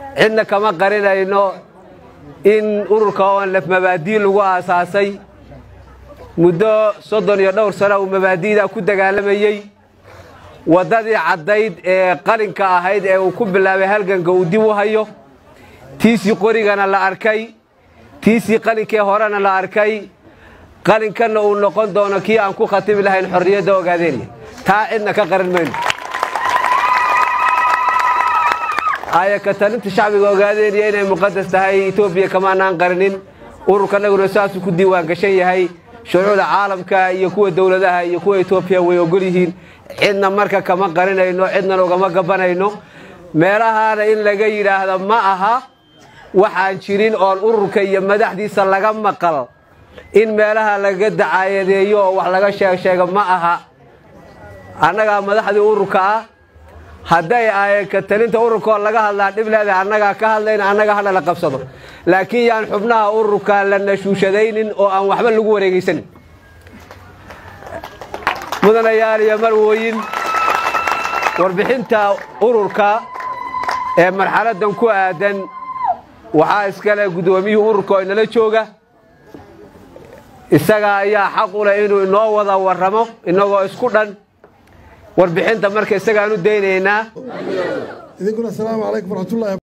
cidna kama qarinayno in ururka onlef mabaadii lagu aasaasay muddo soddon iyo dhowr sana uu mabaadi'da ku dagaalamayey waddadii caddayd ee qalinka ahayd ee uu ku bilaabay halganka uu dib u hayo tiisii qorigana la arkay tiisii qalinkee horena la arkay qalinkanna uu noqon doono kii aan ku khatimi lahayn xorriyadda ogaadeenya taa cidna ka qarin mayno ayaka talinta shacbiga ogaadeenya inay muqadas tahay etoobiya kamaanaan qarinin ururkanaguna saasuu ku diiwaan gashan yahay shuruucda caalamka iyo kuwa dowladaha iyo kuwa etoobiya way ogol yihiin cidna marka kama qarinayno cidnana ugama gabanayno meelahaana in laga yidhaahda ma aha waxaan jirin oon ururka iyo madaxdiisa laga maqal in meelaha laga dacaayadeeyo oo wax laga sheegsheego ma aha annagaa madaxdii ururka ah hadday ayaka talinta ururkaoo laga hadlaa dhib leedahay annagaa ka hadlayna annaga hadha la qabsado laakiin yaan xubnaha ururka la nashuushadaynin oo aan waxba lagu wareegaysanin mudanayaal iyo marwooyin warbixinta ururka ee marxaladdan ku aadan waxaa iskale guddoomiyihii ururka oo inala jooga isaga ayaa xaq u leh inuu inoo wada warramo innagoo isku dhan warbixinta marka isagaan u daynaynaa idinkuna asalaamu calaykum waraxmatullahi